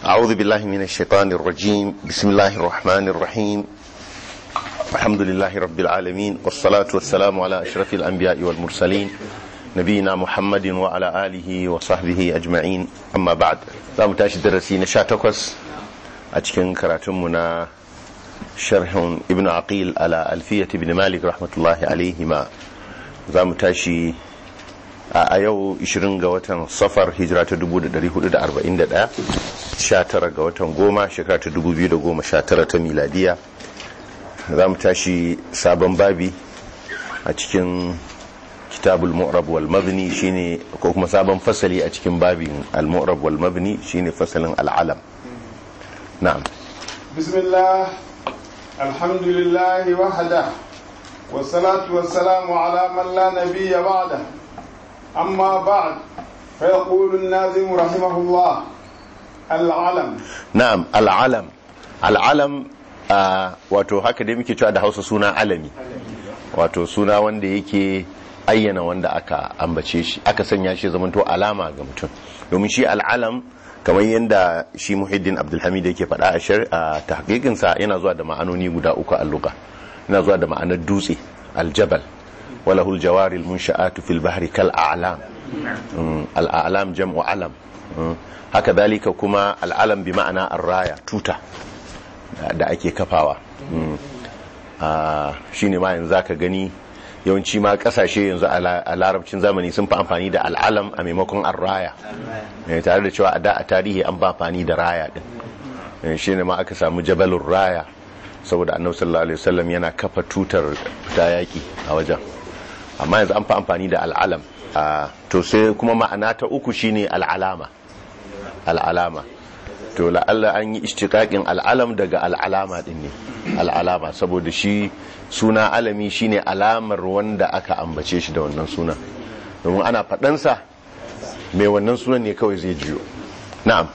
أعوذ بالله من الشيطان الرجيم بسم الله الرحمن الرحيم الحمد لله رب العالمين والصلاة والسلام على أشرف الأنبياء والمرسلين نبينا محمد وعلى آله وصحبه أجمعين أما بعد لا متاشي درسي نشاتكوس أتكن كراتمنا شرح ابن عقيل على ألفية ابن مالك رحمة الله عليهما za mu tashi a yau 20 ga watan safar hijira ta 1441 19 ga watan goma shekara ta 2019 ta miladiya za mu tashi sabon babi a cikin kitabul mu'rab wal mabni shine ko kuma sabon fasali a cikin babin al mu'rab wal mabni shine fasalin al alam na'am bismillah alhamdulillah wahda والصلاة والسلام على من لا نبي بعده أما بعد فيقول النازم رحمه الله العلم na'am al'alam al'alam wato haka dai muke cewa da hausa suna alami wato suna wanda yake ayyana wanda aka ambace shi aka sanya shi zamanto alama ga mutum domin shi al'alam kamar yadda shi muhiddin abdulhamid yake faɗa a shar a tahqiqinsa yana zuwa da ma'anoni guda uku a lugha yana zuwa da ma'anar dutse aljabal walahul jawari munsha'atu fil bahri kal a'lam al a'lam jam'u alam haka dalika kuma al'alam bi ma'ana arraya tuta da ake kafawa shine ma yanzu zaka gani yawanci ma kasashe yanzu a larabcin zamani sun fi amfani da al'alam a maimakon arraya tare da cewa a da a tarihi an ba amfani da raya din shine ma aka samu jabalun raya saboda annabi sallallahu alaihi wasallam yana kafa tutar fita yaki a wajen amma yanzu an fi amfani da al'alam to sai kuma ma'ana ta uku shine al'alama al'alama to la'alla an yi ishtiqaqin al'alam daga al'alama din ne al'alama saboda shi suna alami shine alamar wanda aka ambace shi da wannan sunan domin ana faɗansa mai wannan sunan ne kawai zai jiyo na'am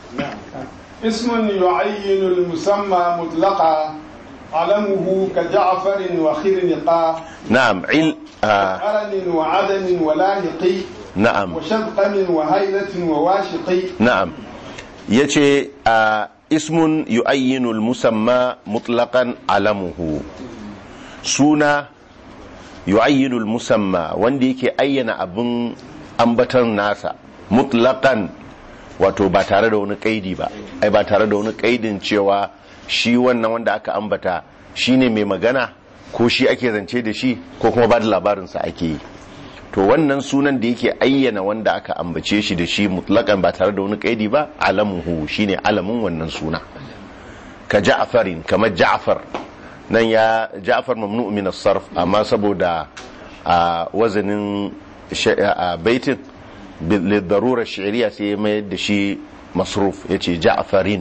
اسم يعين المسمى مطلقا علمه كجعفر وخرنقا نعم عل آه قرن وعدن ولاهق نعم وشذقم وهيلة وواشق نعم يتي آه اسم يؤين المسمى مطلقا علمه سونا يؤين المسمى وندي كي أين أبن أنبتر ناسا مطلقا wato ba tare da wani kaidi ba ai ba tare da wani kaidin cewa shi wannan wanda aka ambata shi ne mai magana ko shi ake zance da shi ko kuma ba da labarinsa ake yi to wannan sunan da yake ayyana wanda aka ambace shi da shi mutlakan ba tare da wani kaidi ba alamuhu shine alamun wannan suna ka ja'farin kamar ja'far nan ya ja'far mamnu min as-sarf amma saboda a wazanin baitin lidarura shi'riya sai mai da shi masruf yace ja'farin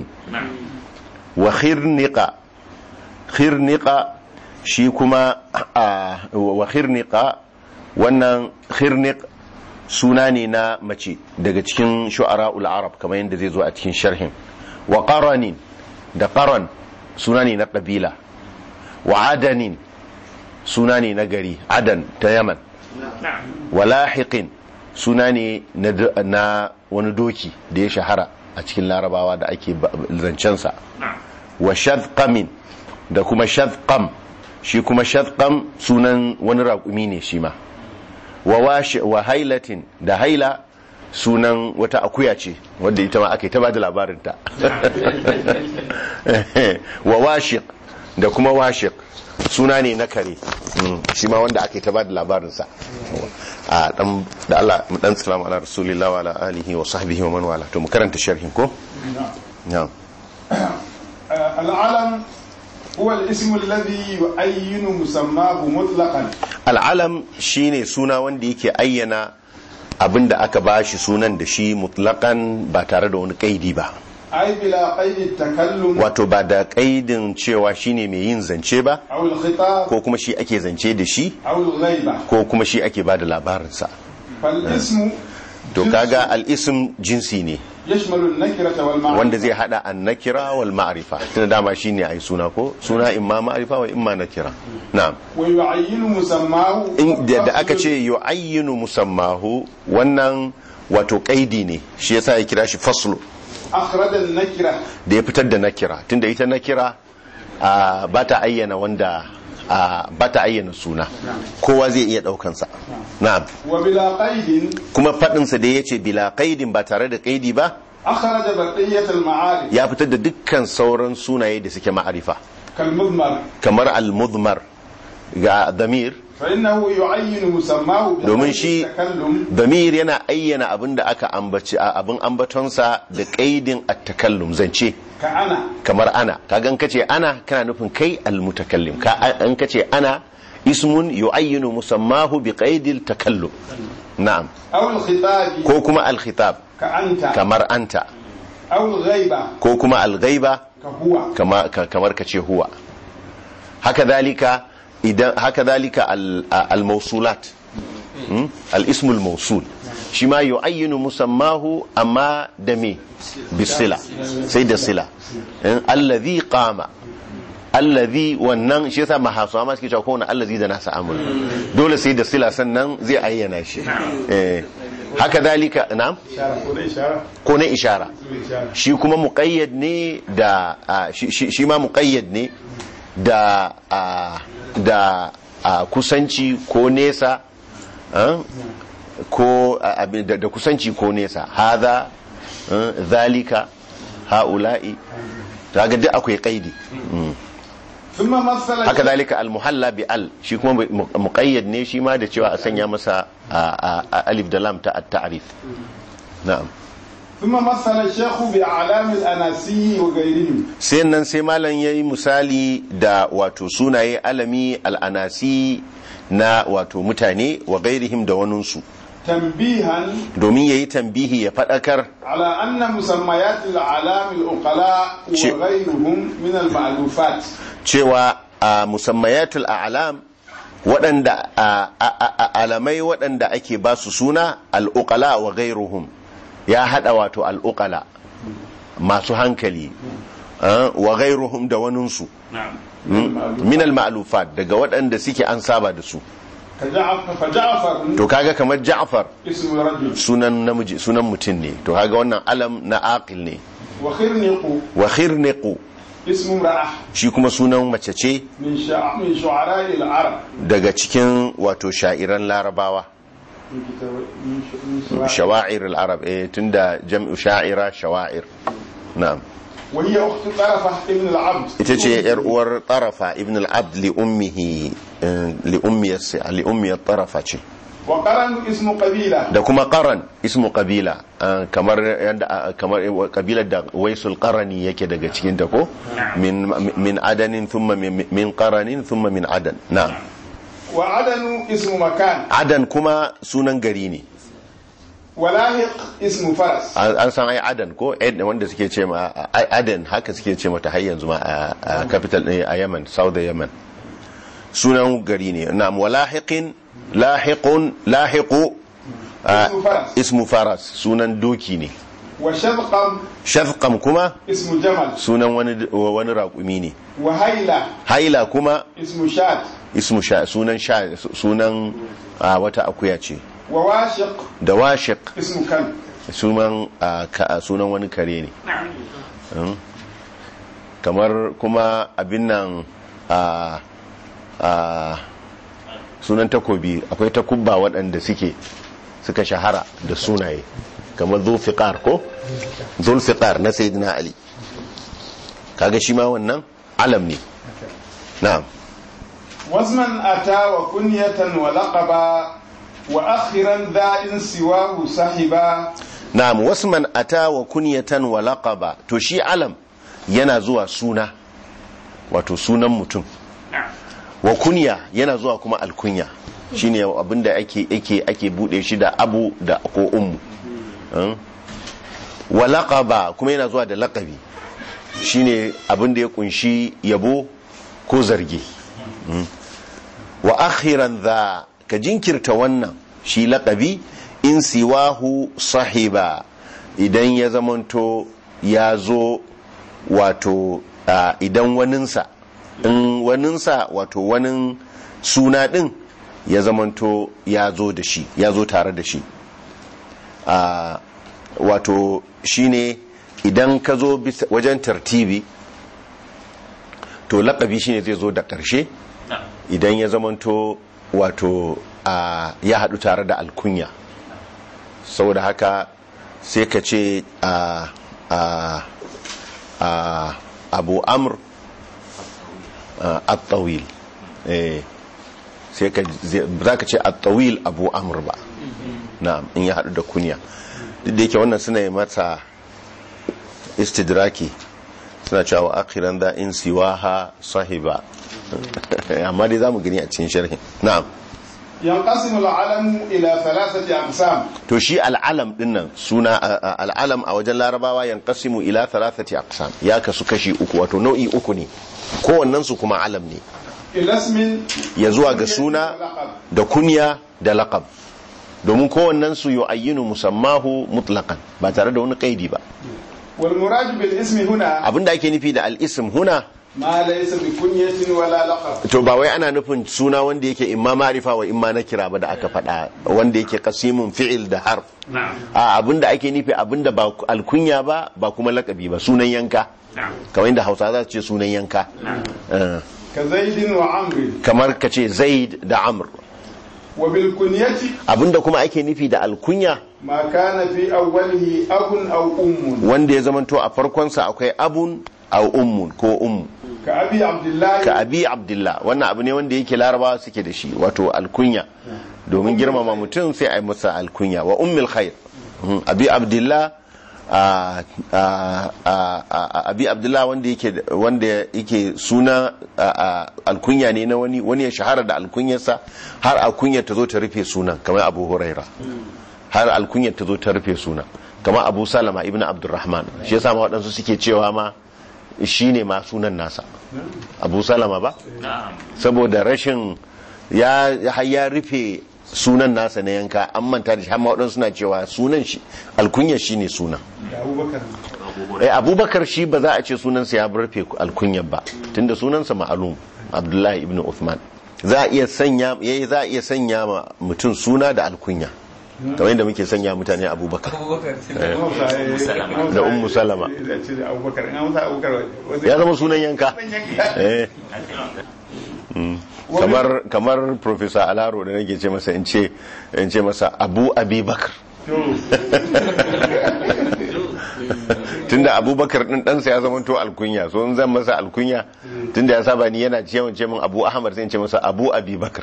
wa khirniqa khirniqa shi kuma wa khirniqa wannan khirniq suna ne na mace daga cikin shu'ara'ul arab kamar yadda zai zo a cikin sharhin wa qaranin da qaran suna ne na kabila wa adanin suna ne na gari adan ta yaman wa lahiqin suna ne na wani doki da ya shahara a cikin larabawa da ake zancensa wa shadqamin da kuma shadqam shi kuma shadqam sunan wani raƙumi ne shi ma wa hailatin da haila sunan wata akuya ce wadda ita ma aka yi ta ba da labarinta wa washiq da kuma washiq suna ne na kare shi ma wanda aka yi ta ba da labarinsa a dan da Allah mu dan salamu ala rasulillah wa ala alihi wa sahbihi wa man wala to mu karanta sharhin ko na'am العلم هو الاسم الذي يعين مسماه مطلقا al'alam shine suna wanda yake ayyana abinda aka bashi sunan da shi mutlakan ba tare da wani kaidi ba أي بلا قيد التكلم wato ba da kaidin cewa shine mai yin zance ba أو الخطاب ko kuma shi ake zance da shi أو الغيبة ko kuma shi ake ba da labarinsa فالاسم to kaga al'isim jinsi ne يشمل النكرة والمعرفة wanda zai hada an nakira wal ma'rifa tunda dama shine ai suna ko suna imma ma'rifa wa imma nakira na'am ويعين مسماه in da da aka ce yu'ayyinu musammahu wannan wato kaidi ne shi yasa ya kira shi faslu أخرج النكرة da ya fitar da nakira tunda ita nakira a ba ta ayyana wanda a ba ta ayyana suna kowa zai iya daukansa na'am وبلا قيد kuma faɗinsa da ya ce bila qaidin ba tare da qaidi ba أخرج بقية المعارف ya fitar da dukkan sauran sunaye da suke ma'arifa كالمضمر kamar al-mudmar ga damir فإنه يعين مسماه domin بقيد shi التكلم damir yana ayyana abin da aka ambaci a abin ambatonsa da qaidin at-takallum zance كأنا kamar ana kagan kace ana kana nufin kai al-mutakallim ka an kace ana ismun yu'ayyinu musammahu bi qaidil takallum na'am أو الخطاب ko kuma al-khitab كأنت kamar anta أو الغيبة ko kuma al-ghaiba كهو kama ka- kamar kace huwa haka dalika idan haka dalika al- al-mawsulat Hmm? al-ismu al-mawsul shi ma yu'ayyinu musammahu amma da me bisila sai da sila In allazi qama allazi wannan shi yasa mahasu amma suke cewa kowane allazi da nasa amul dole sai da sila sannan zai ayyana shi eh haka dalika na'am إشارة كون إشارة ko na ishara إشارة shi kuma muƙayyad ne da a, shi- shi shi ma muƙayyad ne da a, da a, kusanci ko nesa a, ko a, abin- da, da kusanci ko nesa haza a, zalika ha'ula'i ta ga duk akwai kaidi Mm. ثم مثل haka zalika almuhalla bi al shi kuma mu- muqayyad ne shi ma da cewa a sanya masa a, a, a alif da lam ta at-ta'rif na'am ثم مثل الشيخ بأعلام الأناسي وغيرهم sai nan sai malam ya yi misali da wato sunaye alami al'anasi na wato mutane wa gairihim da waninsu تنبيها domin ya yi tambihi ya faɗakar على أن مسميات الأعلام العقلاء شيء. وغيرهم من المألوفات cewa a musammayatul a'lam waɗanda a- a- a- a- alamai waɗanda ake ba su suna al'uƙala wa gairuhum ya haɗa wato al'uƙala masu hankali ah, wa gairuhum da waninsu min al-ma'lufat daga waɗanda suke an saba da su كجعفر فجعفر to kaga kamar Ja'far اسم رجل sunan namiji sunan mutum ne to kaga wannan alam na aqil ne وخرنق wa khirniqu اسم امرأة shi kuma sunan mace ce من شع... من شعراء العرب daga cikin wato sha'iran larabawa من كتاب من, ش... من شعراء shawa'ir al-arab eh tunda jam'u sha'ira shawa'ir na'am وهي أخت طرفة ابن العبد ita ce yar uwar tarafa ibn al-abd li ummihi eh, li ummiyar li ummiyar tarafa ce وقرن اسم قبيلة da kuma qaran ismu qabila ah, kamar yanda ah, kamar kabilar da waisul qarani yake daga cikin ta ko min min adanin thumma min min qaranin thumma min adan na'am وعدن اسم مكان adan kuma sunan gari ne ولاهق اسم فرس an an san ai adan ko Ed- wanda suke ce ma ai adan haka suke ce mata har yanzu ma a a capital ne a Yemen South Yemen sunan gari ne na'am walahiqin lahiqun lahiqu ah, اسم فرس ismu faras sunan doki ne وشذقم shafqam kuma اسم جمل sunan wani wani raƙumi ne وهيلة haila kuma اسم شاة ismu sha sunan sha sunan ah, wata akuya ce وواشق da washiq اسم كلب sunan ah, ka- sunan wani kare ne Mm. kamar kuma abin nan a a sunan takobi akwai takubba waɗanda suke suka shahara da sunaye kamar zulfiqar ko zulfiqar na sayyidina ali kaga shi ma wannan alam ne na'am وزمن أتى وكنية ولقبا وأخرا ذا إن سواه صاحبا na'am wasman ata wa kunyatan wa laqaba to shi alam yana zuwa suna wato sunan mutum wa kunya yana zuwa kuma alkunya shine abinda ake ake ake bude shi da abu da ko ummu Hmm? wa laqaba kuma yana zuwa da laqabi shine abinda ya kunshi yabo ko zargi Hmm? wa akhiran dha ka jinkirta wannan shi laqabi in siwahu sahiba idan ya zamanto ya zo wato ah, idan waninsa in waninsa wato wanin suna din ya zamanto ya zo da shi ya zo tare da shi Ah, wato shine idan ka zo bisa- wajen tartibi to laƙabi shine zai zo da ƙarshe idan ya zamanto wato a ya haɗu tare da alkunya saboda haka sai ka ce a a a abu amr a, at-tawil eh sai ka za ka ce at-tawil abu amr ba na'am in ya haɗu da kunya duk da yake wannan suna yi mata istidraki suna cewa akhiran da in siwaha sahiba amma dai zamu gani a cikin sharhin na'am ينقسم العلم إلى ثلاثة أقسام to shi al'alam dinnan suna a- a- al'alam a wajen larabawa yanqasimu ila thalathati aqsam ya kasu kashi uku wato nau'i uku ne kowannen su kuma alam ne إلى اسم ya zuwa ga suna ولقب. da kunya da laqab domin kowannen su yu'ayyinu musammahu mutlaqan ba tare da wani kaidi ba والمراد بالاسم هنا abinda ake nufi da al'ism huna ما ليس بكنية ولا لقب to ba wai ana nufin suna wanda yake imma ma'rifa wa imma nakira ba da aka faɗa wanda yake qasimun fi'il da harf na'am a abinda ake nufi abinda ba alkunya ba ba kuma lakabi ba sunan yanka na'am kamar inda hausa za su ce sunan yanka Eh, كزيد وعمر kamar ka ce zaid da amr وبالكنية abinda kuma ake nufi da alkunya ما كان في أوله أب أو أم wanda ya zamanto a farkonsa akwai abun au ummun ko ummu كأبي عبد الله ka abi abdullah wannan abu ne wanda yake larabawa suke da shi wato alkunya domin girmama mutum sai a yi masa alkunya wa ummil khair Mhm, abi abdullah a- a- a- a- abi abdullah wanda yake wanda yake suna a- a- alkunya ne na wani wani ya shahara da alkunyarsa har alkunyar ta zo ta rufe sunan kamar abu huraira har alkunyar ta zo ta rufe sunan kamar abu salama ibn abdurrahman shi yasa ma waɗansu suke cewa ma shi ne ma sunan nasa abu salama ba na'am saboda rashin ya har ya rufe sunan nasa na yanka an manta da shi har ma waɗansu suna cewa sunan shi alkunyar shi ne sunan أبو بكر eh abubakar shi ba za a ce sunansa ya rufe alkunyar ba tunda sunansa ma'alum abdullahi ibn uthman za a iya sanya yayi za a iya sanya ma mutum suna da alkunya kamar yadda muke sanya mutane abubakar Da Ummu Salama. أبو بكر أنا مثلا أبو بكر ya zama sunan yanka eh kamar kamar professor alaro da nake ce masa in ce in ce masa abu abubakar tunda abubakar din ɗansa ya zama to alkunya so in zan masa alkunya tunda ya saba ni yana ce ce min abu ahmad sai in ce masa abu abubakar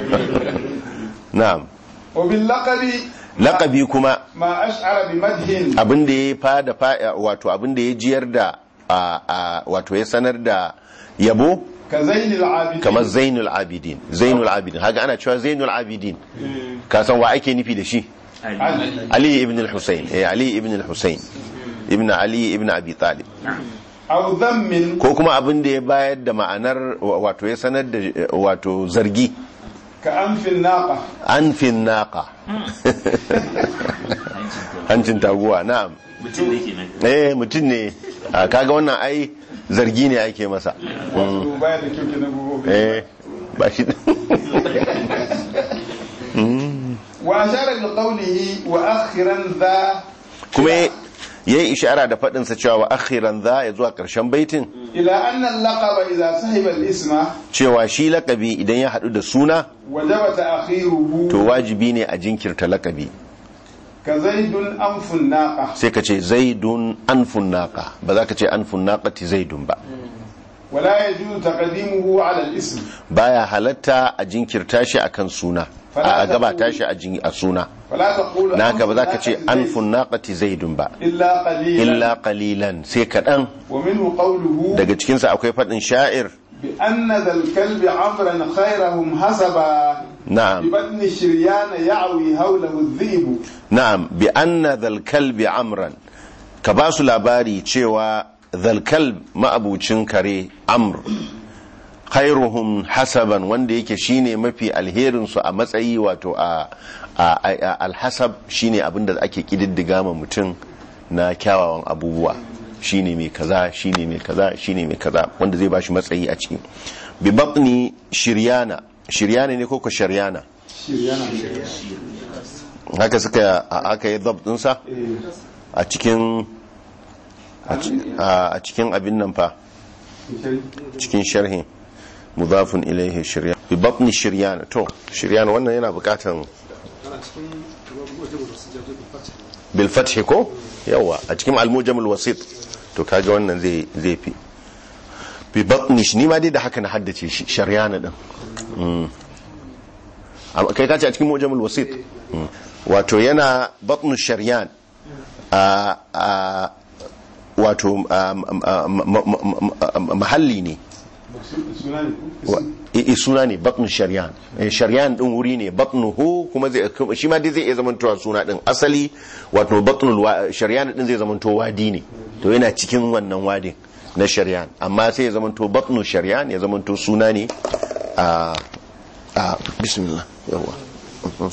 na'am وباللقب laƙabi kuma ما أشعر بمدح abin da ya fada fa- wato abin da ya jiyar da a- a- wato ya sanar da yabo كزين العابدين kamar zainul abidin zainul abidin haka ana cewa zainul abidin ka san wa ake nufi da shi علي. ali ibn al-husayn eh ali ibn al-husayn ibn ali ibn abi talib أو ذم ko kuma abin da ya bayar da ma'anar wa- wato ya sanar da eh, wato zargi كأنف الناقة an fin naqa hancin taguwa na'am mutum ne kenan eh mutum ne Ah, kaga wannan ai zargi ne ake masa wato baya da kyau kenan gobe eh ba shi wa ashara bi qawlihi wa akhiran dha kuma ya yi ishara da faɗinsa cewa wa akhiran za ya zuwa ƙarshen baitin ila anna al-laqaba idha sahiba al-isma cewa shi lakabi idan ya haɗu da suna wajaba ta'khiruhu to wajibi ne a jinkirta lakabi ka zaidun anfun naqa sai ka ce zaidun anfun naqa ba za ka ce anfun naqati zaidun ba wala yajuzu taqdimuhu ala al-ism baya halatta a jinkirta shi akan suna a gabata shi a jin- a suna fala taqulu naka ba za ka ce anfun anfun naqati zaidun ba illa qalilan illa qalilan sai kaɗan wa minhu qawluhu daga cikinsa akwai faɗin sha'ir bi anna dhal kalbi amran khayrahum hasaba na'am ببطن الشريان يعوي حوله الذئب na'am bi anna dhal kalbi amran ka ba su labari cewa dhal kalb ma'abucin kare amr khairuhum hasaban wanda yake shine mafi alherin su a matsayi wato a a- a- alhasab shine abinda ake kididdiga ma mutum na kyawawan abubuwa shine mai kaza shine mai kaza shine mai kaza wanda zai bashi matsayi a ciki bi batni shiryana shiryana ne ko ko sharyana شريان haka suka aka yi dab dinsa a cikin a ci- a cikin abin nan fa cikin sharhi mudafun ilaihi shiryan bi batni shiryan to shiryan wannan yana bukatan bil fath ko yawa a cikin al-mujam al-wasit to kaga wannan zai zai fi bi batni shi ni ma dai da haka na haddace shi shiryan din Mm. Amma kai ka ce a cikin mujam al-wasit Mm. wato yana batnu shiryan a a wato a, ma- ma- ma- ma- ma- mahalli ne suna ne ku wa- i- i- suna ne batnu shari'an Eh, shari'an din wuri ne batnuhu kuma zai shi ma dai zai iya zamantowa suna din asali wato batnul wa- shari'an din zai zamanto wadi ne to yana cikin wannan wadin na shari'an amma sai ya zamanto batnu shari'an ya zamanto suna ne a a bismillah yawa Mhm.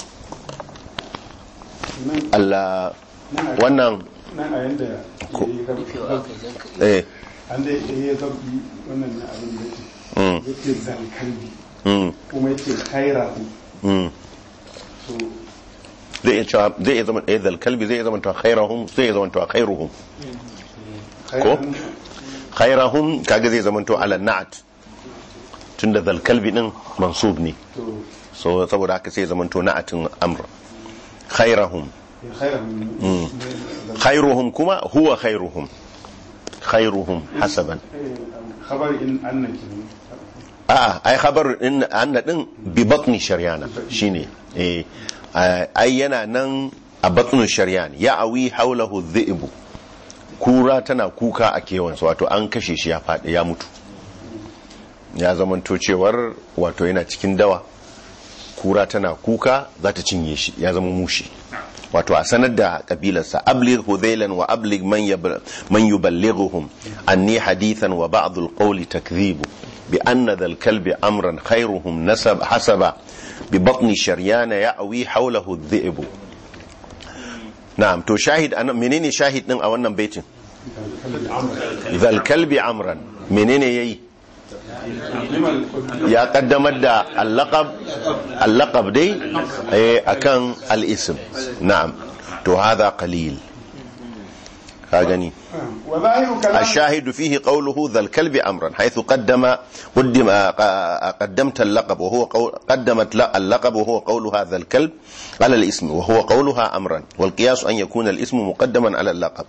nan Allah nan a- wannan nan a yanda ya yi zabi eh an da ya yi zabi wannan na abin da mm, yake yake zalkalbi mm, kuma yake kairahu mm. so zai iya cewa zai iya zama ɗaya kalbi zai iya zama to khairahum zai iya zama to khairuhum khairan khairahum kaga zai zama to ala na'at tunda zal kalbi din mansub ne to so saboda haka sai ya zama to na'atin amr khairahum ya khairan khairuhum kuma huwa khairuhum khairuhum hasaban khabar in annaki a'a ai khabar din anna din bi batni sharyana shine eh ai yana nan a batnu sharyan ya awi haulahu dhi'bu kura tana kuka a kewansa wato an kashe shi ya faɗi ya mutu ya zamanto cewar wato yana cikin dawa kura tana kuka za ta cinye shi ya zama mushi wato a sanar da kabilarsa ablig hudhailan wa ablig man yab- man yuballighuhum anni hadithan wa ba'd al-qawli takdhibu bi anna dhal kalbi amran khayruhum nasab hasaba bi batni sharyana ya'wi hawlahu adh-dhi'bu na'am to shahid anan menene shahid din a wannan baitin dhal kalbi amran menene yayi ya kaddamar da allaqab allaqab dai eh, akan al-ism na'am to hadha qalil ka gani وظاهر كلام الشاهد فيه قوله ذا الكلب امرا حيث قدم قدم قدمت اللقب وهو قول قدمت لا- اللقب وهو قول هذا الكلب على الاسم وهو قولها امرا والقياس ان يكون الاسم مقدما على اللقب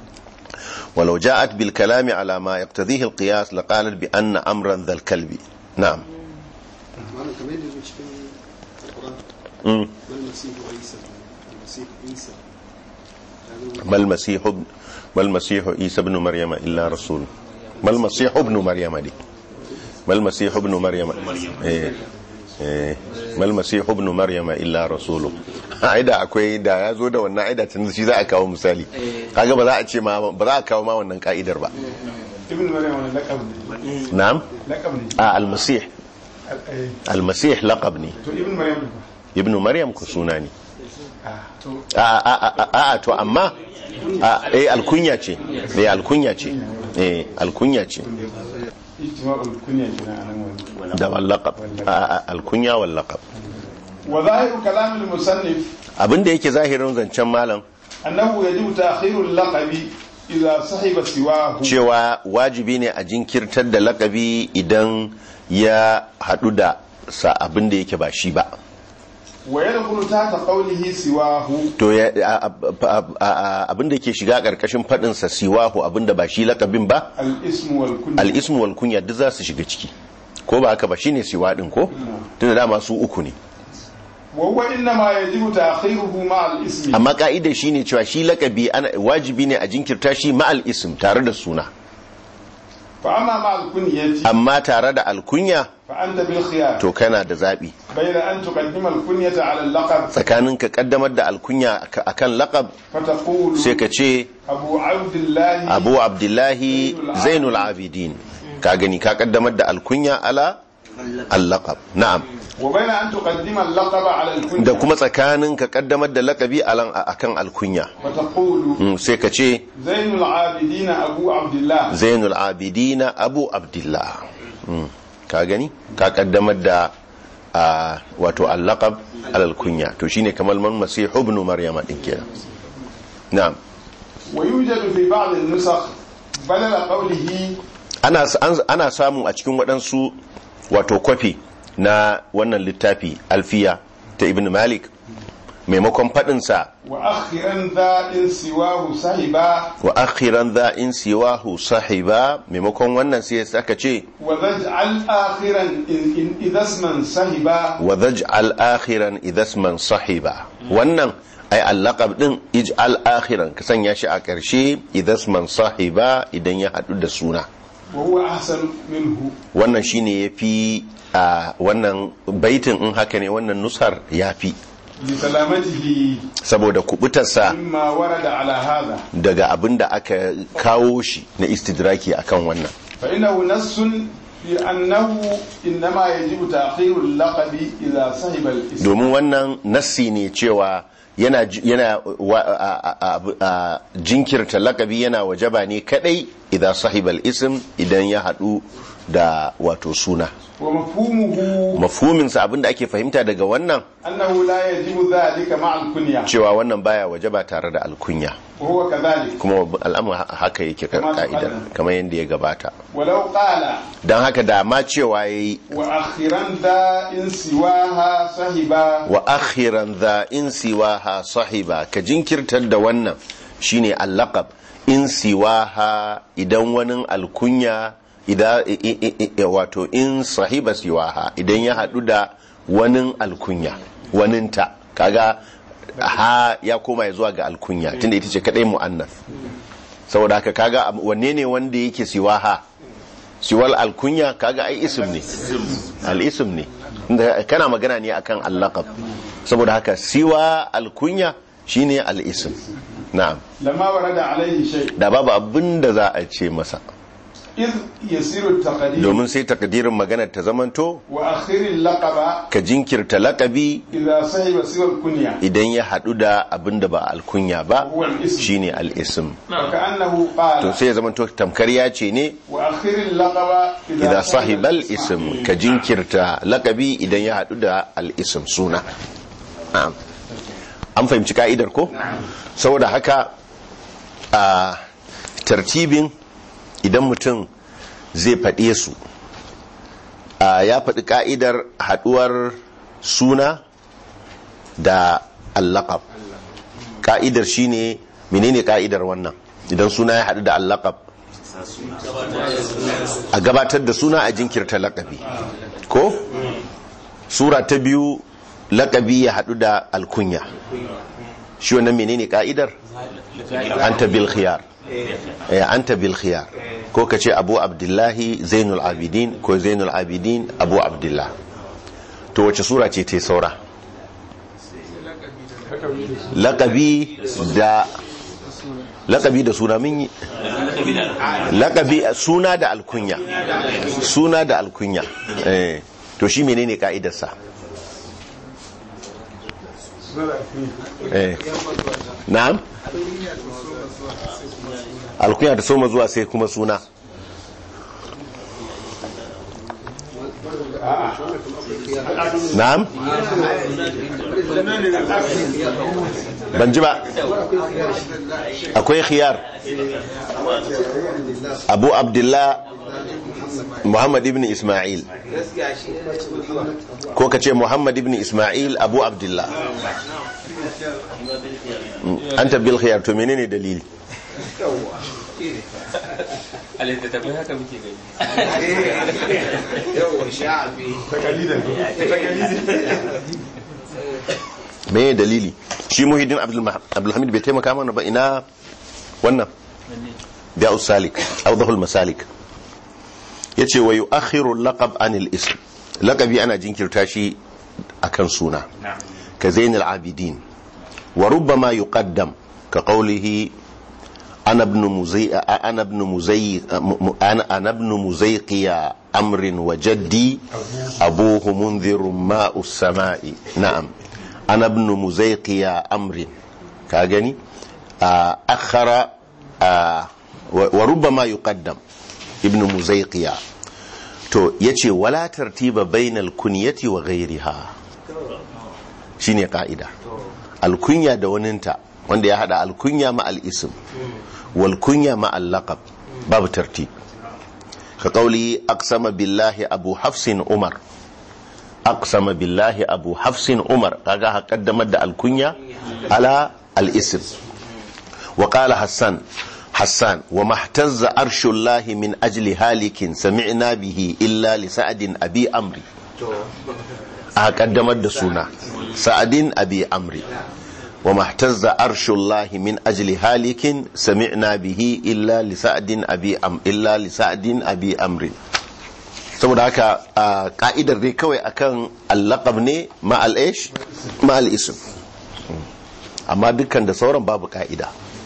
ولو جاءت بالكلام على ما يقتضيه القياس لقالت بان امرا ذا الكلب نعم malam kamar yadda zo cikin alquran مم. wal masihu isa al masihu isa ما المسيح ابن ما المسيح عيسى ابن مريم الا رسول ما المسيح ابن مريم دي ما المسيح ابن مريم إيه. إيه. ما المسيح ابن مريم الا رسول aida akwai da ya zo da wannan aida tun shi za a kawo misali kaga ba za a ce ma ba za a kawo ma wannan ka'idar ba ابن مريم ولا لقب ne na'am لقب ne a al-masih Eh, al-masih laqab ne to ibn maryam ne ibnu maryam ku suna ne ah to a a a a a to amma a eh alkunya ce eh alkunya ce eh alkunya ce ijtima'ul kunya kina anan wani da wallaqab a alkunya wallaqab وظاهر كلام المصنف abinda yake zahirin zancen malam أنه يجب تأخير اللقب إذا صحب سواه cewa wajibi ne a jinkirtar da lakabi idan ya hadu da sa abinda yake ba shi ba ويدخل تحت قوله سواه to ya a- a- a- a- abinda ke shiga karkashin fadin sa siwahu abinda ba shi lakabin ba الاسم والكنية al-ismu wal kunya duk za su shiga ciki ko ba haka ba shine siwa din ko tunda dama su uku ne وهو إنما يجب تأخيره مع الاسم amma ka'idar shine cewa shi lakabi ana wajibi ne a jinkirta shi ma'al ism tare da suna فأما مع الكنية amma tare da alkunya فأنت بالخيار to kana da zabi بين أن تقدم الكنية على اللقب tsakanin ka kaddamar da alkunya ak- akan laqab فتقول sai ka ce أبو عبد الله abu abdullahi zainul abidin ka gani ka kaddamar da alkunya ala al-laqab na'am وبين أن تقدم اللقب على الكنية da kuma tsakanin ka kaddamar da laqabi alan akan alkunya فتقول Mm, sai ka ce زين العابدين أبو عبد الله zainul abidina abu abdullah Mm, ka gani ka kaddamar da a wato al-laqab alal kunya to shine kamar man masih ibn maryama din kenan na'am ويوجد في بعض النسخ badala qawlihi ana, an- ana samu a cikin waɗansu wato kwafi na wannan littafi alfiya ta ibn malik maimakon faɗinsa wa akhiran dha in siwahu sahiba wa akhiran za in siwahu sahiba maimakon wannan sai aka ce wa zaj'al akhiran in in idasman sahiba wa zaj'al akhiran idasman sahiba wannan ai allaqab din ij'al akhiran ka sanya shi a ƙarshe idasman sahiba idan ya haɗu da suna wa huwa ahsan minhu wannan shine yafi a wannan baitin in haka ne wannan nusar yafi li salamatihi saboda kubutarsa mimma warada ala hadha daga abin da aka kawo shi na istidraki akan wannan fa innahu nassun fi annahu innama yajibu ta'khiru al-laqabi idha sahiba al-ism domin wannan nassi ne cewa yana ji- yana wa- a- a- a- a- jinkirta lakabi yana wajaba ne kadai idan sahibal ism idan ya hadu da wato suna wa mafhumuhu mafhuminsa abinda ake fahimta daga wannan annahu la yajibu dhalika ma'a al-kunya cewa wannan baya wajaba tare da alkunya wa huwa kadhalik kuma al'amur haka yake Kama ka'ida taqaddama. kamar yadda ya gabata walau qala don haka da ma cewa yayi wa akhiran dha in siwaha sahiba wa akhiran za in siwaha sahiba ka jinkirtar da wannan shine allaqab in siwaha idan wani alkunya idan i- i- i- i- wato in sahiba siwaha idan ya hadu da wani alkunya waninta kaga ha ya koma ya zuwa ga alkunya tunda ita ce kadai mu'annas saboda haka kaga am- wanne ne wanda yake siwaha siwal alkunya kaga ai ism ne al-ism ne Inda kana magana ne akan al-laqab saboda haka siwa alkunya shine al-ism na'am lamma warada alayhi shay da babu abin da za a ce masa id yasiru at-taqdim domin sai takdirin magana ta zamanto wa akhir al-laqaba ka jinkirta laqabi idha sahiba siwa al-kunya idan ya hadu da abin da ba alkunya ba huwa al-ism shine al-ism wa ka'annahu to qala sai ya zamanto tamkar ya ce ne wa akhir al-laqaba idza sahibal ism ka jinkirta laqabi idan ya hadu da al-ism suna na'am an fahimci ka'idar ko saboda haka a tartibin idan mutum zai faɗe su a ya faɗi ka'idar haduwar suna da allaqab ka'idar shine menene ka'idar wannan idan suna ya haɗu da allaqab a gabatar da suna a jinkirta lakabi ko sura ta biyu lakabi ya hadu da alkunya shi wannan menene ka'idar anta bil khiyar eh anta bil khiyar ko kace abu abdullahi zainul abidin ko zainul abidin abu abdullah to wace sura ce ta saura lakabi da lakabi da suna min yi lakabi suna da alkunya suna da alkunya eh to shi menene ka'idarsa eh na'am alkunya da soma zuwa sai kuma suna na'am ban ji ba akwai khiyar abu abdullah muhammad ibn ismail ko ka ce muhammad ibn ismail abu abdullah an tabbil khiyar to menene dalili a littattafai haka muke gani me dalili shi muhiddin abdulhamid bai taimaka mana ba ina wannan biya usalik awdahul masalik yace wa yu'akhiru laqab anil ism laqabi ana jinkirta shi akan suna ka zainul abidin wa rubbama yuqaddam ka qawlihi ana ibn muzay ana ibn muzay ana ana ibn muzayqiya amrin wa jaddi abuhu munzirun ma'us sama'i na'am ana ibn muzayqiya amrin ka gani akhara wa rubbama yuqaddam ibn muzayqiya to yace wala tartiba bainal kunyati wa ghayriha shine ka'ida alkunya da waninta wanda ya hada alkunya ma al-ism wal kunya ma al-laqab babu tartib ka kauli aqsama billahi abu hafsin umar aqsama billahi abu hafsin umar kaga ha kaddamar da alkunya ala al-ism wa qala hassan hassan wa mahtazza arshullahi min ajli halikin sami'na bihi illa li sa'adin abi amri a kaddamar da suna sa'adin abi amri wa mahtazza arshullahi min ajli halikin sami'na bihi illa li sa'adin abi am illa li sa'adin abi amri saboda haka a ka'idar dai kawai akan allaqab ne ma al-ish ma al-ism amma dukkan da sauran babu ka'ida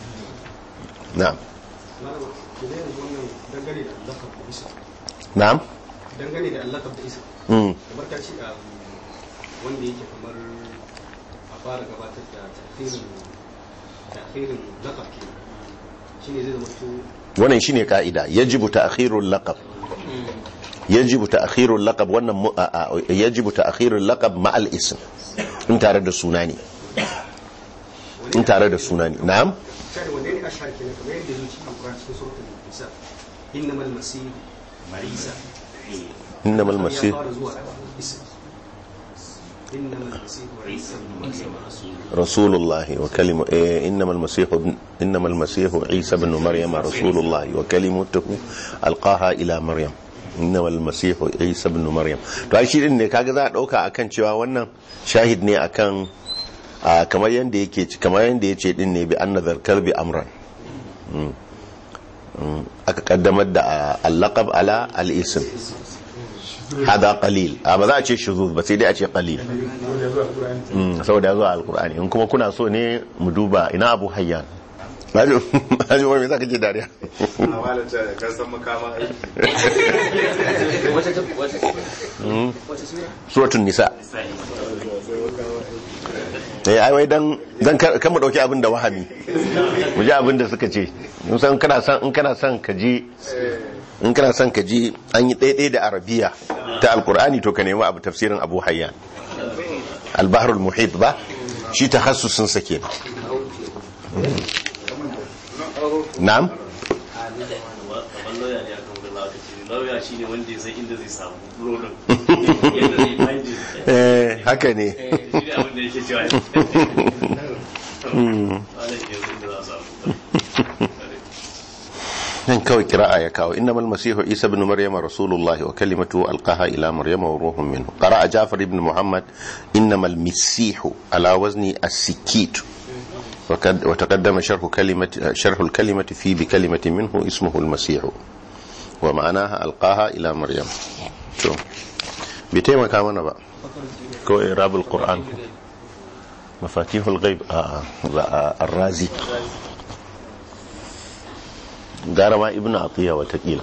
na'am Idan yanzu wannan dangane da allakab da isa na'am dangane da allakab da isa mm. kamar ka ce a wanda yake kamar a fara gabatar da tafirin tafirin lakab ke shine zai zama to wannan shine ka'ida yajibu ta'khirul laqab yajibu ta'khirul laqab wannan mu- a- a- yajibu ta'khirul laqab ma al-ism in tare da suna ne in tare da suna ne na'am shari wanda ne ashar kenan kamar yadda zuci a Qur'an cikin suratul nisa innamal masih marisa innamal ya masih fara zuwa isa innamal masih isa رسول الله وكلمة إيه إنما المسيح ابن- إنما المسيح عيسى بن مريم رسول الله وكلمته ألقاها إلى مريم إنما المسيح عيسى بن مريم to ai shi din ne kaga za a dauka akan cewa wannan shahid ne akan a, kamar yanda yake kamar yanda yace din ne bi anna zarkar bi amran Mm. Mm. aka kaddamar da a, al-laqab ala al-ism hada qalil a ba za a ce shuzuz ba sai dai a ce qalil ya zuwa Qur'ani Mm, saboda ya zo a alkur'ani in kuma kuna so ne mu duba ina abu hayyan Haji Haji wani za ka ce dariya a malata da kan san makama aiki wata wata wata sura suratun nisa eh ai wai dan dan kar kar mu dauki abin da wahami mu ji abin da suka ce mun san kana san in kana son ka ji in kana son ka ji an yi daidai da arabiya ta alkur'ani to ka nemi abu tafsirin abu hayyan al-bahrul muhit ba shi tahassusin sa kenan na'am kamar lauya ne a kan gulla aka ce lauya shi ne wanda ya san inda zai samu burodin yadda zai find it eh haka ne shi ne abin da yake cewa wanda ke zai inda za a samu nan kawai kira'a ya kawo innamal masihu isa ibn maryama rasulullah wa kalimatu alqaha ila maryama wa ruhun minhu qara'a jafar ibn muhammad innamal masihu ala wazni as-sikit وقد- وتقدم شرح كلمة شرح الكلمة في بكلمة منه اسمه المسيح ومعناها ألقاها إلى مريم شو بيتيما كامنا بقى كو إعراب القرآن مفاتيح الغيب آه آه الرازي gara ma ibnu atiya watakila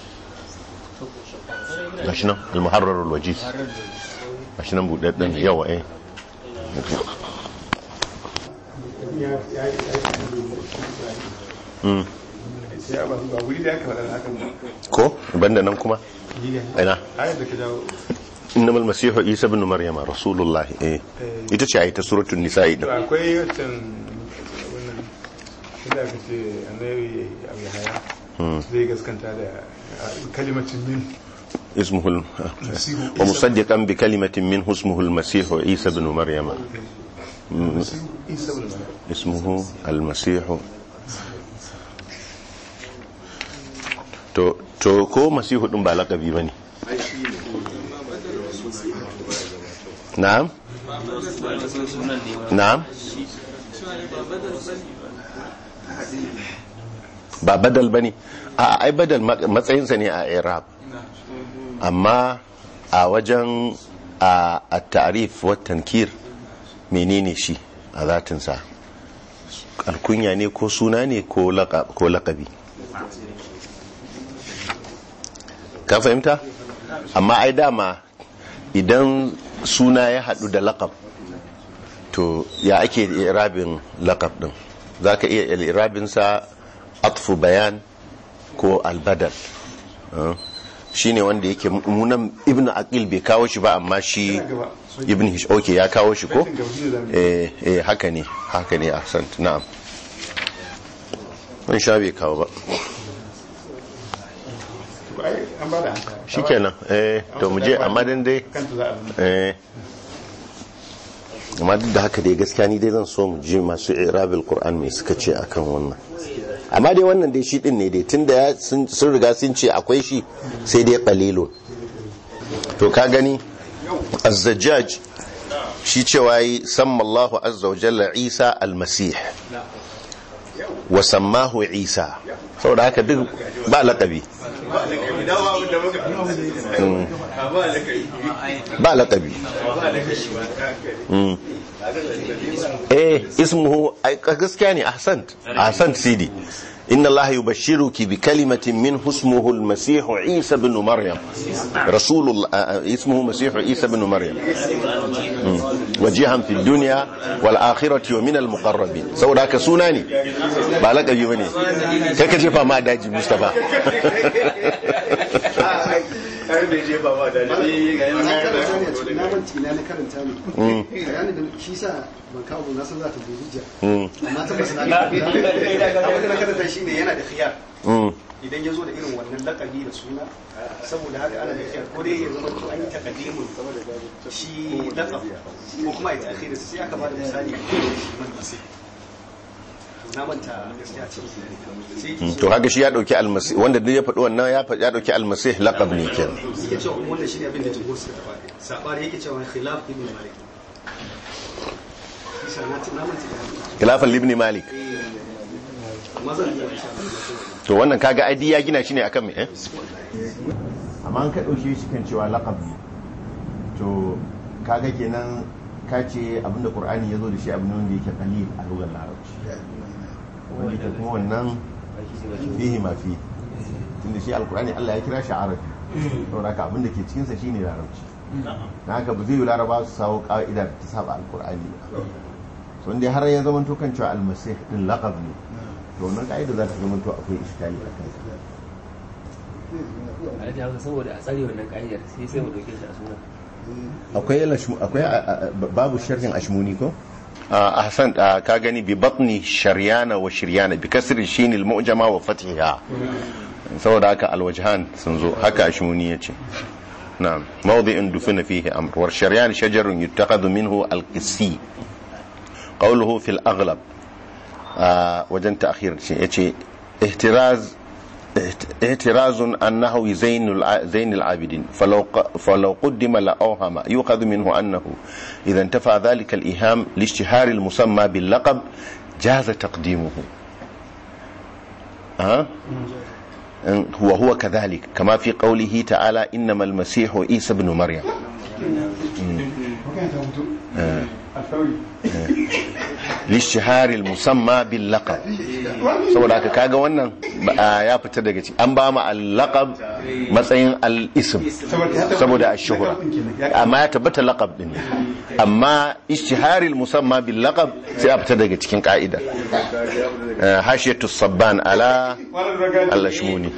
gashi nan al-muharrar al-wajiz gashi nan budadden yawa eh ya ya yi mm. ya ba ba wuri da aka faɗa haka ba ko banda nan kuma Giga. ina ayar da ka jawo innamal masihu isa ibn maryama rasulullahi eh ita ce ayata suratul nisa'i to din akwai wancan wannan inda aka ce annabi abu haya zai gaskanta da kalimacin min ismuhu Masihu wa Isa. musaddiqan bi kalimatin min ismuhu al-masih isa ibn maryama Masihu isa bin Maryam. ismuhu al-masih to to ko masihu din ba laqabi bane na'am sunan ne wani na'am ba badal ba ne a ai badal ma- matsayinsa ne a irab amma a wajen a a tarif wa tankir menene shi a zatinsa alkunya ne ko suna ne ko laƙa- ko laƙabi ka fahimta amma ai dama idan suna ya haɗu da laƙab to ya ake irabin laƙab ɗin za ka iya irabinsa atfu bayan ko albadal shi ne wanda yake munan ibn aqil bai kawo shi ba amma shi ibn hish ok ya kawo shi ko eh eh haka ne haka ne ahsant na'am mun sha bai kawo ba to ai an ba da hanta shikenan eh to mu je amma dan dai kanta za a zama eh amma duk da haka dai gaskiya ni dai zan so mu ji masu irabil qur'an mai suka ce akan wannan amma dai wannan dai shi din ne dai tunda ya sun sun riga sun ce akwai shi sai dai qalilun to ka gani az-zajjaj shi cewa yi samma Allahu azza wa jalla Isa al-Masih wa sammahu Isa saboda haka duk ba laqabi ba laqabi Mm. eh ismuhu ai gaskiya ne ahsant ahsant sidi inna allaha yubashshiruki bi kalimatin min ismuhu al-masih isa ibn maryam rasulullah ismuhu masih isa ibn maryam Mm. wajihan fi dunya wal akhirati wa min al-muqarrabin saboda haka suna ne ba laqabi bane kai ka jefa ma daji mustafa har da je ba ma da ni ga na yana karanta ne a cikin na manci na na karanta ne Mm. bayanin da shi sa ban kawo ba na san za ta bi hujja Mm. amma tabbas na ga abin da na karanta shine yana da khiyar Mm. idan ya zo da irin wannan lakabi da suna saboda haka ana da khiyar ko dai ya zama to an yi takaddimin shi lakab ko kuma ya ta'khiri sai aka bada misali shi man masih na manta gaskiya ce sai Mm. to haka shi ya dauki almasih wanda duk ya faɗi wannan ya faɗi ya dauki almasih laqab ne kenan yake cewa wannan shine abin da jumhur suka tafi sabari yake cewa khilaf ibn malik isa na na manta da khilafan ibn malik amma zan iya insha Allah to wannan kaga aidi ya gina shi ne akan me eh amma an ka dauke shi kan cewa laqab ne to kaga kenan ka ce abinda qur'ani yazo da shi abin wanda yake qalil a lugar larabci wanda ke kuma wannan fihi ma fi tunda shi alqur'ani Allah ya kira shi arabi saboda haka abinda ke cikin sa shine larabci na haka ba zai yi laraba su sawo ka'ida da ta saba alqur'ani ba so inda har ya zama to kan cewa almasih din laqab ne to wannan ka'ida za ta zama to akwai iskali a kansa a da haka saboda a tsare wannan ka'idar sai sai mu dauke shi a suna akwai lashmu akwai a- a- a- babu sharhin ashmuni ko a ahsan a, ka gani bi batni sharyana wa shiryana bi kasri shin al mu'jama wa fathiha saboda haka al wajhan sun zo haka ashmuni yace na'am mawdi'un dufina fihi amr wa sharyan shajarun yuttakhadhu minhu al qissi qawluhu fil aghlab a, wajen ta'khir shi yace ihtiraz اعتراض أنه زين الع- زين العابدين فلو ق- فلو قدم لأوهم يؤخذ منه أنه إذا انتفى ذلك الإيهام لاشتهار المسمى باللقب جاز تقديمه أه؟ هو هو كذلك كما في قوله تعالى إنما المسيح عيسى بن مريم Haka ta mutu آه. alkawari لاشتهار المسمى باللقب saboda haka kaga wannan ba- ya fita daga ciki an ba mu al-laqab matsayin al-ism saboda ash-shuhra amma ya tabbata laqab din ne amma ishtiharil musamma bil laqab sai a fita daga cikin ka'ida Eh, hashiyatu sabban ala al-ashmuni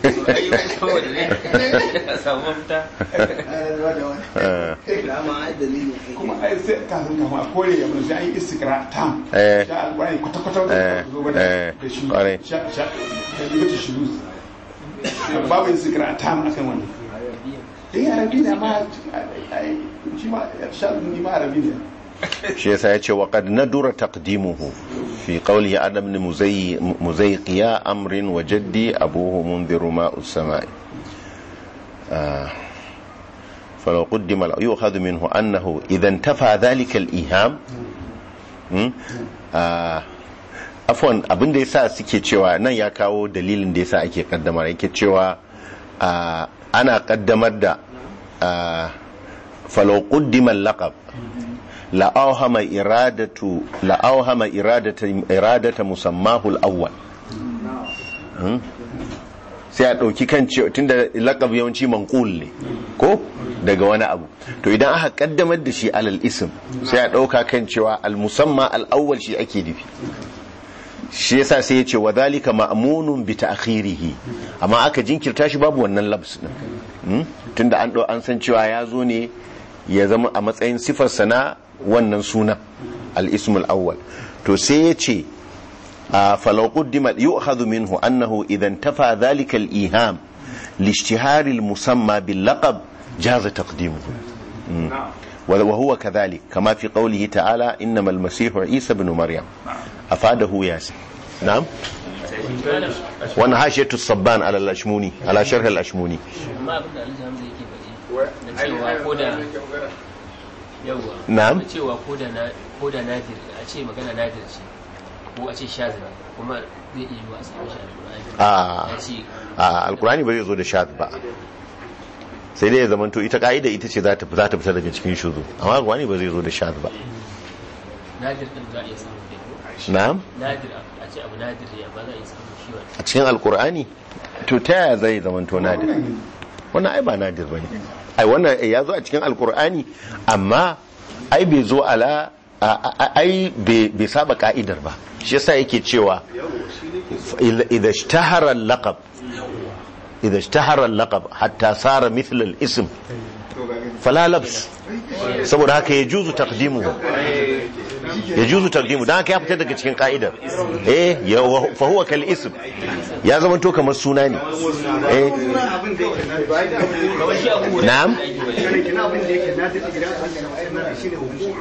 samu mafita Eh, kuma ai sai kafin kafin a kore ya mun sai an yi istikra tam Eh. sha alqur'ani kwata kwata Eh. wanda zo bada Eh. da shi Kwarai. sha sha da libata shuruz babu istikra tam akan wannan eh arabi ne amma ai shi ma sha ni ma arabi ne shi yasa ya ce wa qad nadura taqdimuhu fi qawlihi adam ibn muzayyi muzayqi ya amrin wa jaddi abuhu munziru ma'us samai آه. فلو قدم لا- يؤخذ منه أنه إذا انتفى ذلك الإيهام م? آه. afwan abin da yasa suke cewa nan ya kawo dalilin da yasa ake kaddamar yake cewa ah, ana kaddamar da ah, falau qaddima al-laqab la awhama iradatu la awhama iradata iradata musammahu al-awwal Hmm? sai a ɗauki kan cewa tunda laƙab yawanci manqul ne ko daga wani abu to idan aka kaddamar da shi alal ism sai a ɗauka kan cewa al musamma al awwal shi ake nufi shi yasa sai ya ce wa dhalika ma'munun bi ta'khirihi amma aka jinkirta shi babu wannan labs din Hmm? tunda an ɗau an san cewa ya zo ne ya zama a matsayin sifar sana wannan suna al ismul awwal to sai ya ce آه، فلو قدم يؤخذ منه أنه إذا انتفى ذلك الإيهام لاشتهار المسمى باللقب جاز تقديمه مم. وهو كذلك كما في قوله تعالى إنما المسيح عيسى بن مريم أفاده ياسين نعم وانا حاشية الصبان على الأشموني على شرح الأشموني amma abin da alhaji hamza yake faɗi na cewa ko da yawwa Na'am. na cewa ko da na ko da nadir a ce magana nadir ce ko a ce shazira kuma zai iya yiwa a samu shi a a ya ce a alkurani ba zai zo da shad ba sai dai ya zamanto ita ka'ida ita ce za ta za ta fita daga cikin shuzu amma alkurani ba zai zo da shad ba nadir din za a iya samun da na'am nadir a ce abu nadir ne amma za a iya samun shi wani a cikin alkur'ani to ta yaya zai zamanto nadir wannan ai ba nadir bane ai wannan ya zo a cikin alkur'ani amma ai bai zo ala a- a- ai bai bai saba ka'idar ba shi yasa yake cewa idza ishtahara al-laqab idza ishtahara al-laqab hatta sara mithla al-ism fala labs saboda haka ya juzu taqdimuhu ya juzu taqdimu dan haka ya fita daga cikin ka'idar eh ya fa huwa kal ism ya zama to kamar suna ne eh abin da yake na kawai shi abu na'am kina abin da yake na duk idan an samu na shi ne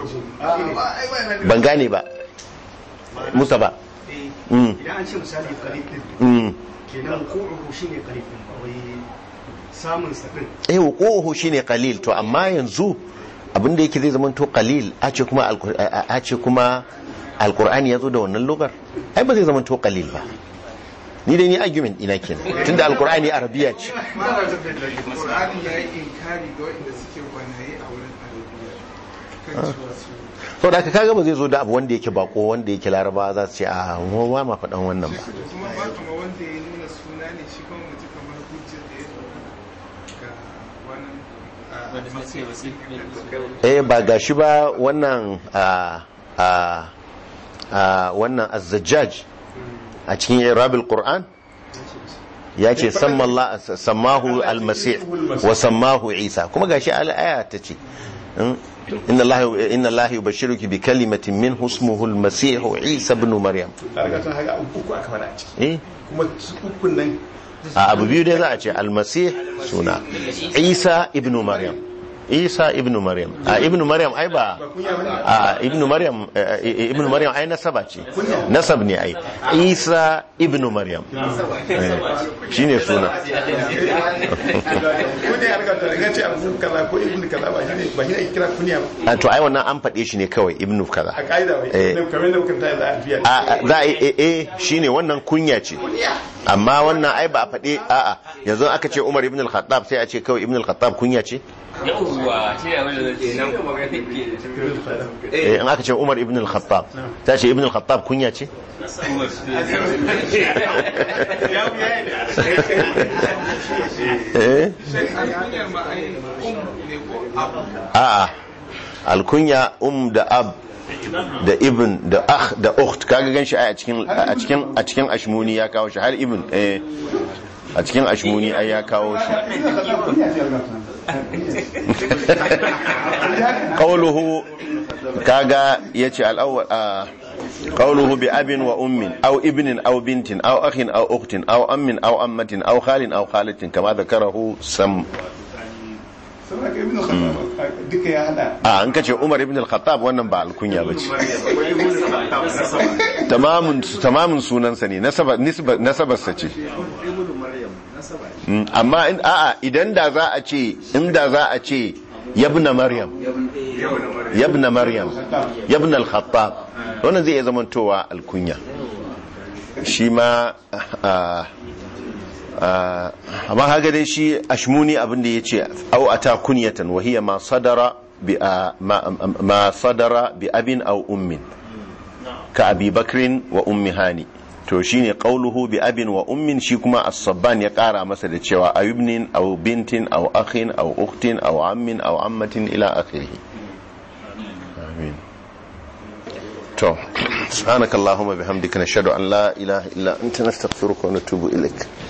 hukumu ban gane ba musa ba mm idan an ce misali qalib din mm kenan hukumu shine qalib din ba wai samun sa din eh wuquhu shine qalil to amma yanzu abin da yake zai zama to qalil a ce kuma alqur- a a ce kuma alqur'ani yazo da wannan lugar ai ba zai zama to qalil ba ni dai ni argument ina kenan tunda alqur'ani arabiya ce Qur'ani ya yi inkari ga waɗanda suke gwanaye a wurin arabiya kan cewa su to da kaga ba zai zo da abu wanda yake bako wanda yake laraba za su ce a mu ba ma faɗan wannan ba kuma ba kama wanda ya nuna suna ne shi kuma mutu kamar hujjar da ya ɗauka ga wannan a wanda suka ce wasu ne eh ba gashi ba wannan a a a wannan az-zajjaj a cikin irabil qur'an ya ce sammallah sammahu al-masih wa sammahu isa kuma gashi al-aya ta ce inna allaha inna allaha yubashshiruki bi kalimatin min ismuhu al-masih isa ibn maryam kaga tun haka uku aka fara a ciki eh kuma su ukun nan a abu biyu dai za a ce al-masih suna isa ibn maryam isa ibn maryam a ibn maryam ai ba a ibn maryam eh, eh, ibn maryam ai nasaba ce nasab ne ai isa ibn maryam Eh, shine suna ko ne ya riga ta riga ce abu kaza ko ibnu kaza ba shi ne ba shi ne ake kira kunya ba a to ai wannan an faɗe shi ne kawai ibn kaza a ka'ida ba Eh. kamar da muka ta za a biya a a- za a yi eh, eh shine wannan kunya ce amma wannan ai ba a faɗe a'a yanzu aka ce umar ibn al-khattab sai a ce kawai ibn al-khattab kunya ce yawwa shi ne abin da zai ce nan eh in aka ce umar ibn al-khattab ta ce ibn al-khattab kunya ce eh alkunyar ma ai um ne ko abu a'a alkunya um da ab da ibn da akh da ukht kaga ganshi ai a cikin a cikin a cikin ashmuni ya kawo shi har ibn eh a cikin ashmuni ai ya kawo shi qawluhu kaga yace al-awwal a qawluhu bi abin wa ummin aw ibnin aw bintin aw akhin aw ukhtin aw ammin aw ammatin aw khalin aw khalatin kama dhakarahu sam saboda ka ibnu khattab duka ya hada a an kace Umar ibn al-Khattab wannan ba alkunya bace tamamun tamamun sunansa ne nasaba nisba nasabarsa ce Mm, amma in a'a idan da za a ce inda za a ce yabna maryam yabna maryam yabna al-khattab wannan zai iya zamantowa alkunya shi ma a a amma kaga dai shi ashmuni abin da yace au ata kunyatan wa hiya ma sadara bi a- ma ma sadara bi abin aw ummin ka abi bakrin wa ummi hani to shine qauluhu bi abin wa ummin shi kuma as-sabban ya kara masa da cewa ayubnin aw bintin aw akhin aw ukhtin aw ammin aw ammatin ila akhirih amin to subhanakallahumma bihamdika nashhadu an la ilaha illa anta nastaghfiruka wa natubu ilaik